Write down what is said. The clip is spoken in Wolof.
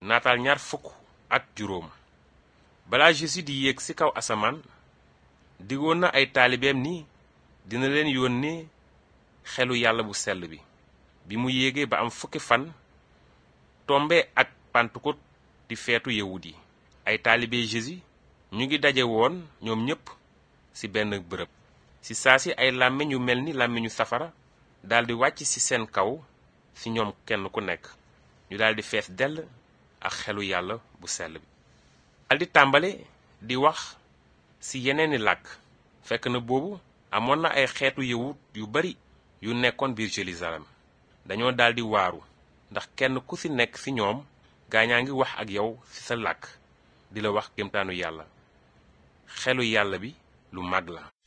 naataal ñaar fukk ak juróom balaa Jésus di yéeg ci kaw asamaan digoon na ay taalibeem ni dina leen yónnee xelu yàlla bu sell bi bi mu yéegee ba am fukki fan tombe ak Pentecôte di feetu yawut yi ay taalibe Jésus ñu ngi daje woon ñoom ñépp ci benn bërëb ci saa si ay làmmiñ yu mel ni làmmiñu safara daldi wàcc ci seen kaw ci ñoom kenn ku nekk ñu daldi fees dell ak xelu yàlla bu sell bi daldi tàmbale di wax ci yeneeni làkk fekk na boobu amoon na ay xeetu yawut yu bari yu nekkoon biir Jérusalem dañoo daldi waaru ndax kenn ku ci nekk ci ñoom gaañaa ngi wax ak yow ci sa làkk di la wax kéemtaanu yàlla xelu yàlla bi lu mag la